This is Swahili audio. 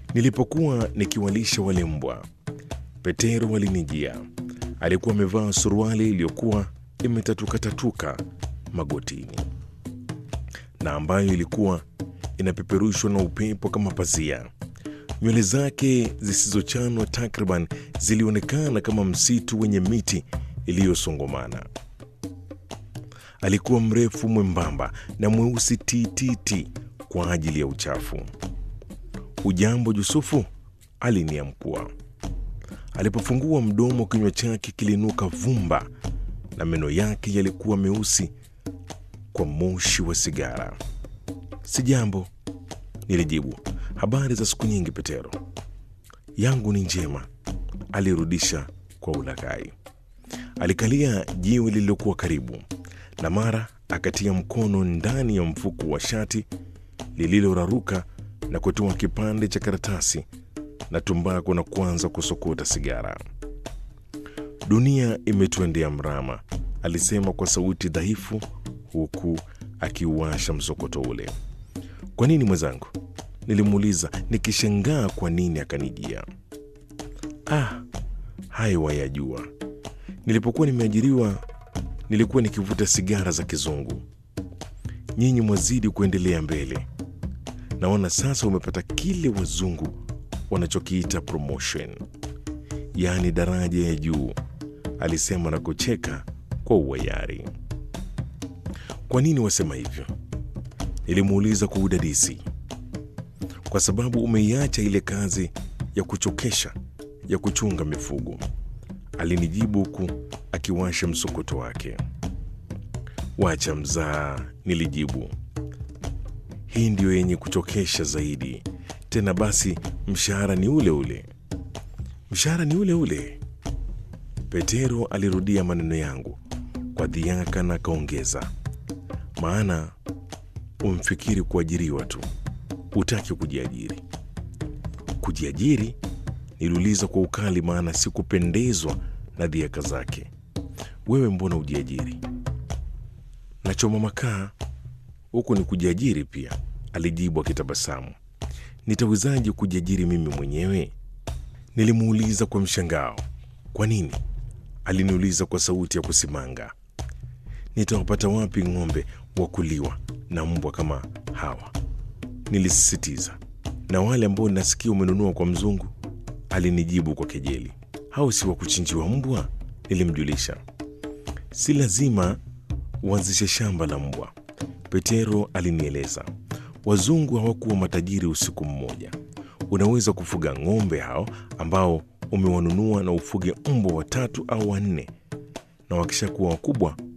Nilipokuwa nikiwalisha wale mbwa, Petero alinijia. Alikuwa amevaa suruali iliyokuwa imetatukatatuka magotini na ambayo ilikuwa inapeperushwa na upepo kama pazia. Nywele zake zisizochanwa takriban zilionekana kama msitu wenye miti iliyosongomana. Alikuwa mrefu mwembamba na mweusi tititi kwa ajili ya uchafu. Ujambo Yusufu, aliniamkua. Alipofungua mdomo, kinywa chake kilinuka vumba na meno yake yalikuwa meusi kwa moshi wa sigara. Sijambo, nilijibu. Habari za siku nyingi, Petero? Yangu ni njema, alirudisha kwa ulaghai. Alikalia jiwe lililokuwa karibu na mara akatia mkono ndani ya mfuko wa shati lililoraruka na kutoa kipande cha karatasi na tumbako na kuanza kusokota sigara. Dunia imetuendea mrama, alisema kwa sauti dhaifu, huku akiuasha msokoto ule. Kwa nini mwenzangu? Nilimuuliza nikishangaa kwa nini akanijia. Ah, hayo wayajua. Nilipokuwa nimeajiriwa nilikuwa nikivuta sigara za kizungu. Nyinyi mwazidi kuendelea mbele. Naona sasa umepata kile wazungu wanachokiita promotion, yaani daraja ya juu, alisema na kucheka kwa uwayari. Kwa nini wasema hivyo? Nilimuuliza kwa udadisi. Kwa sababu umeiacha ile kazi ya kuchokesha ya kuchunga mifugo, alinijibu huku akiwasha msokoto wake. Wacha mzaa, nilijibu. Hii ndiyo yenye kuchokesha zaidi. Tena basi, mshahara ni ule ule. Mshahara ni ule ule. Petero alirudia maneno yangu kwa dhiaka na akaongeza, maana umfikiri kuajiriwa tu, utaki kujiajiri. Kujiajiri? Niliuliza kwa ukali, maana sikupendezwa na dhiaka zake. Wewe mbona ujiajiri? Nachoma makaa huku ni kujiajiri pia, alijibu akitabasamu. Nitawezaje kujiajiri mimi mwenyewe? Nilimuuliza kwa mshangao. Kwa nini? Aliniuliza kwa sauti ya kusimanga. Nitawapata wapi ng'ombe wa kuliwa na mbwa kama hawa? Nilisisitiza. Na wale ambao nasikia umenunua kwa mzungu? Alinijibu kwa kejeli. Hao si wa kuchinjiwa mbwa? Nilimjulisha. Si lazima uanzishe shamba la mbwa, Petero alinieleza. Wazungu hawakuwa matajiri usiku mmoja. Unaweza kufuga ng'ombe hao ambao umewanunua na ufuge mbwa watatu au wanne, na wakishakuwa wakubwa